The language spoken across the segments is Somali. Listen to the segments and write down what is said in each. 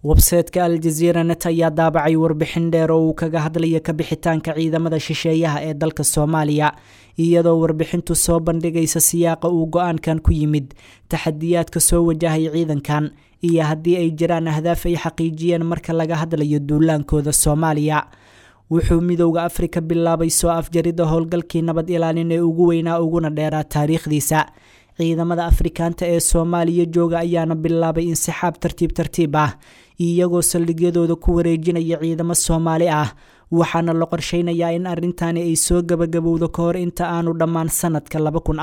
websayteka aljaziira net ayaa daabacay warbixin dheer oo uu kaga hadlaya kabixitaanka ciidamada shisheeyaha ee dalka soomaaliya iyadoo warbixintu soo bandhigaysa siyaaqa uu go-aankan ku yimid taxadiyaadka soo wajahay ciidankan iyo haddii ay jiraan ahdaaf ay xaqiijiyeen marka laga hadlayo duulaankooda soomaaliya wuxuu midowda afrika bilaabay soo afjaridda howlgalkii nabad ilaalin ee ugu weynaa uguna dheeraa taariikhdiisa ciidamada afrikaanta ee soomaaliya jooga ayaana bilaabay insixaab tartiib tartiib ah iyagoo saldhigyadooda ku wareejinaya ciidamo soomaali ah waxaana la qorsheynayaa in arrintani ay soo gabagabowdo ka hor inta aanu dhammaan sanadka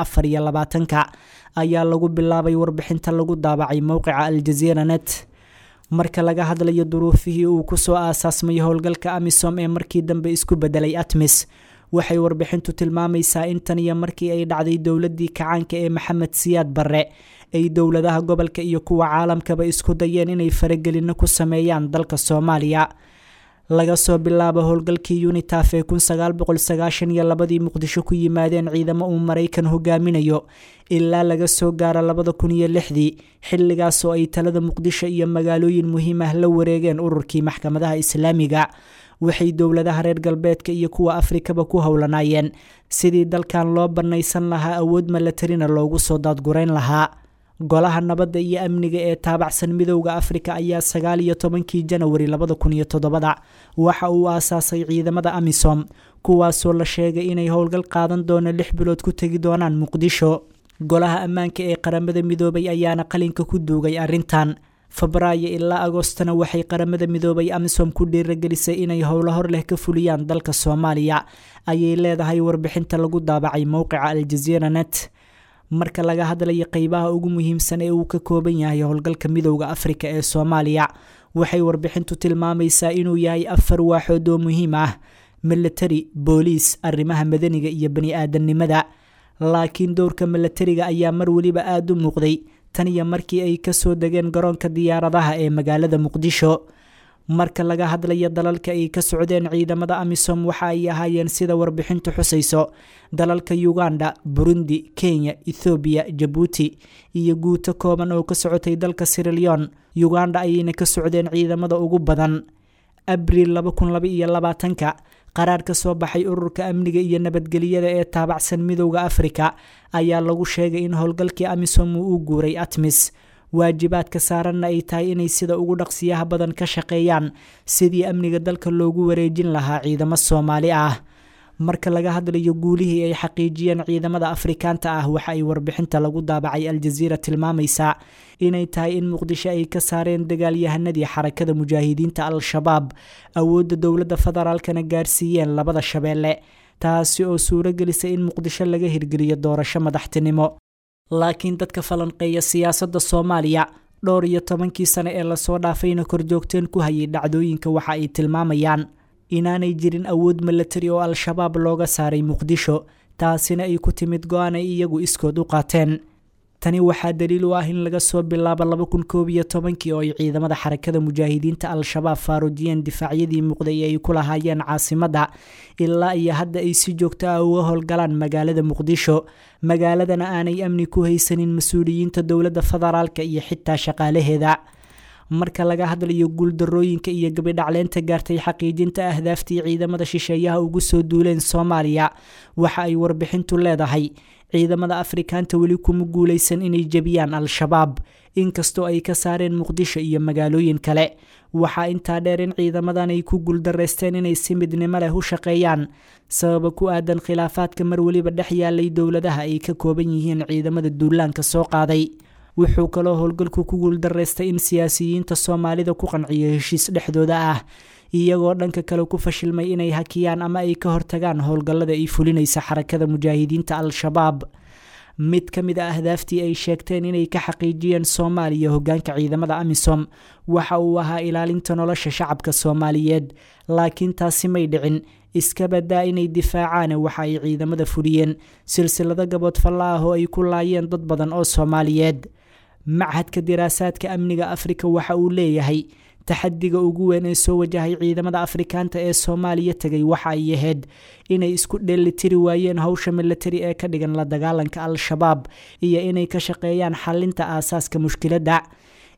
ka ayaa lagu bilaabay warbixinta lagu daabacay mowqica aljaziira net marka laga hadlayo duruufihii uu kusoo aasaasmay howlgalka amisom ee markii dambe isku bedelay atmis waxay warbixintu tilmaamaysaa in tan iyo markii ay dhacday dowladii kacaanka ee maxamed siyaad barre ay dowladaha gobolka iyo kuwa caalamkaba isku dayeen inay faragelino ku sameeyaan dalka soomaaliya laga soo bilaabo howlgalkii unitaf ee labadii muqdisho ku yimaadeen ciidamo uu maraykan hogaaminayo ilaa laga soo gaaro labada kun iyo lixdii xilligaas oo ay talada muqdisho iyo magaalooyin muhiim ah la wareegeen ururkii maxkamadaha islaamiga waxay dowladaha reer galbeedka iyo kuwa afrikaba ku howlanaayeen sidii dalkan loo bannaysan lahaa awood malatarina loogu soo daadgurayn lahaa golaha nabadda iyo amniga ee taabacsan midowda afrika ayaa sagaal iyo tobankii janawari labada kun iyo todobada waxa uu aasaasay ciidamada amisom kuwaasoo la sheegay inay howlgal qaadan doono lix bilood ku tegi doonaan muqdisho golaha ammaanka ee qaramada midoobay ayaana qalinka ku duugay arrintan febraayo ilaa agoostana waxay qaramada midoobay amisom ku dhiiragelisay inay howlo hor leh ka fuliyaan dalka soomaaliya ayay leedahay warbixinta lagu daabacay mowqica aljaziira net marka laga hadlayo qeybaha ugu muhiimsan ee uu ka kooban yahay howlgalka midowda afrika ee soomaaliya waxay warbixintu tilmaamaysaa inuu yahay afar waaxood oo muhiim ah militari booliis arrimaha madaniga iyo bani aadamnimada laakiin dowrka milatariga ayaa mar weliba aada u muuqday tan iyo markii ay kasoo degeen garoonka diyaaradaha ee magaalada muqdisho marka laga hadlayo dalalka ay ka socdeen ciidamada amisom waxa ay ahaayeen sida warbixintu xusayso dalalka uganda burundi kenya ethoobiya jabuuti iyo guuto kooban oo ka socotay dalka sirilion uganda ayayna ka socdeen ciidamada ugu badan abriil ka qaraar ka soo baxay ururka amniga iyo nabadgelyada ee taabacsan midowda afrika ayaa lagu sheegay in howlgalkii amisom uu u guuray atmis waajibaadka saaranna ay tahay inay sida ugu dhaqsiyaha badan ka shaqeeyaan sidii amniga dalka loogu wareejin lahaa ciidamo soomaali ah marka laga hadlayo guulihii ay xaqiijiyeen ciidamada afrikaanta ah waxa ay warbixinta lagu daabacay aljaziira tilmaamaysaa inay tahay in muqdisho ay ka saareen dagaalyahanadii xarakada mujaahidiinta al-shabaab awoodda dowladda federaalkana gaarsiiyeen labada shabeelle taasi oo suuro gelisay in muqdisho laga hirgeliyo doorasho madaxtinimo laakiin dadka falanqeeya siyaasadda soomaaliya dhowr iyo tobankii sane ee lasoo dhaafayna korjoogteen ku hayay dhacdooyinka waxa ay tilmaamayaan inaanay jirin awood milatari oo al-shabaab looga saaray muqdisho taasina ay ku timid go-aan ay iyagu iskood u qaateen tani waxaa daliil u ah in laga soo bilaabo laba kun koob iyo tobankii oo ay ciidamada xarakada mujaahidiinta al-shabaab faaruujiyeen difaacyadii muuqday ee ay ku lahaayeen caasimadda ilaa iyo hadda ay si joogto ah uga howlgalaan magaalada muqdisho magaaladana aanay amni ku haysanin mas-uuliyiinta dowladda federaalka iyo xitaa shaqaalaheeda marka laga hadlayo guuldarooyinka iyo gabidhacleynta gaartay xaqiijinta ahdaaftii ciidamada shisheeyaha ugu soo duuleen soomaaliya waxa ay warbixintu leedahay ciidamada afrikaanta weli kuma guuleysan inay jebiyaan al-shabaab inkastoo ay ka saareen muqdisho iyo magaalooyin kale waxaa intaa dheer in ciidamadan ay ku guuldareysteen inay si midnimo leh u shaqeeyaan sababa ku aadan khilaafaadka mar weliba dhex yaalay dowladaha ay ka kooban yihiin ciidamada duulaanka soo qaaday wuxuu kaloo howlgalku ku guuldareystay in siyaasiyiinta soomaalida ku qanciyo heshiis dhexdooda ah iyagoo dhanka kale ku fashilmay inay hakiyaan ama ay ka hortagaan howlgallada ay fulinaysa xarakada mujaahidiinta al-shabaab mid ka mid a ahdaaftii ay sheegteen inay ka xaqiijiyeen soomaaliya hogaanka ciidamada amisom waxa uu ahaa ilaalinta nolosha shacabka soomaaliyeed laakiin taasi may dhicin iska badaa inay difaacaan waxa ay ciidamada fuliyeen silsilado gabood falla ah oo ay ku laayeen dad badan oo soomaaliyeed machadka diraasaadka amniga afrika waxa uu leeyahay taxadiga ugu weyn ee soo wajahay ciidamada afrikaanta ee soomaaliya tegay waxa ay ahayd inay isku dheelitiri waayeen howsha milatari ee ka dhigan la dagaalanka al-shabaab iyo inay ka shaqeeyaan xalinta aasaaska mushkiladda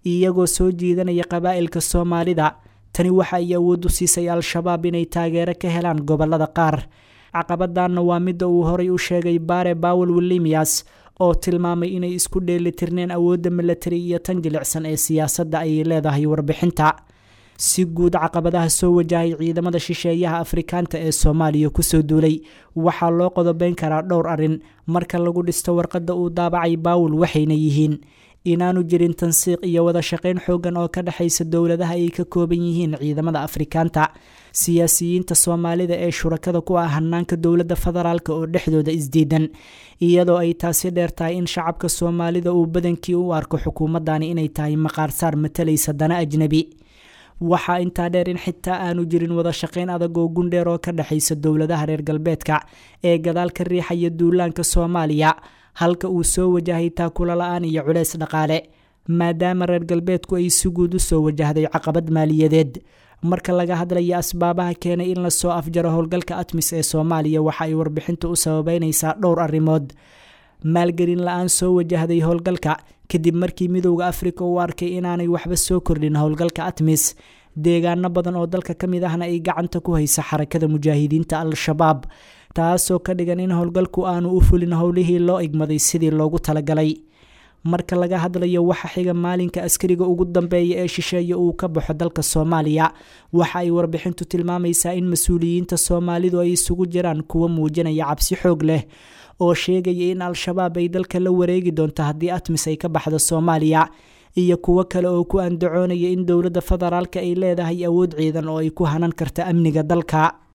iyagoo soo jiidanaya qabaa'ilka soomaalida tani waxa ay awood u siisay al-shabaab inay taageero ka helaan gobolada qaar caqabadanna waa midda uu horay u sheegay bare bawel wilimias oo tilmaamay inay isku dheelitirneen awoodda milatari iyo tan jilicsan ee siyaasadda ayay leedahay warbixinta si guud caqabadaha soo wajahay ciidamada shisheeyaha afrikaanta ee soomaaliya kusoo duulay waxaa loo qodobeyn karaa dhowr arrin marka lagu dhisto warqadda uu daabacay baawul waxayna yihiin inaanu jirin tansiiq iyo wada shaqayn xoogan oo ka dhexaysa dowladaha ay ka kooban yihiin ciidamada afrikaanta siyaasiyiinta soomaalida ee shurakada ku ah hanaanka dowladda federaalk oo dhexdooda isdiidan iyadoo ay taasi dheer tahay in shacabka soomaalida uu badankii u arko xukuumadani inay tahay maqaarsaar matalaysa dana ajnebi waxaa intaa dheer in xitaa aanu jirin wada shaqayn adag oo gundheer oo ka dhexaysa dowladaha reer galbeedka ee gadaal ka riixaya duulaanka soomaaliya halka uu soo wajahay taakula la-aan iyo culeys dhaqaale maadaama reer galbeedku ay si guud u soo wajahday caqabad maaliyadeed marka laga hadlaya asbaabaha keenay in lasoo afjaro howlgalka atmis ee soomaaliya waxa ay warbixintu u sababeynaysaa dhowr arrimood maalgelin la-aan soo wajahday howlgalka kadib markii midowda afrika uu arkay inaanay waxba soo kordhin howlgalka atmis deegaano badan oo dalka ka mid ahna ay gacanta ku haysa xarakada mujaahidiinta al-shabaab taasoo ka dhigan in howlgalku aanu u fulin howlihii loo igmaday sidii loogu talagalay marka laga hadlayo waxa xiga maalinka askariga ugu dambeeya ee shisheeye uu ka baxo dalka soomaaliya waxa ay warbixintu tilmaamaysaa in mas-uuliyiinta soomaalidu ay isugu jiraan kuwa muujinaya cabsi xoog leh oo sheegaya in al-shabaab ay dalka la wareegi doonto haddii atmis ay ka baxdo soomaaliya iyo kuwo kale oo ku andacoonaya in dowladda federaalka ay leedahay awood ciidan oo ay ku hanan karta amniga dalka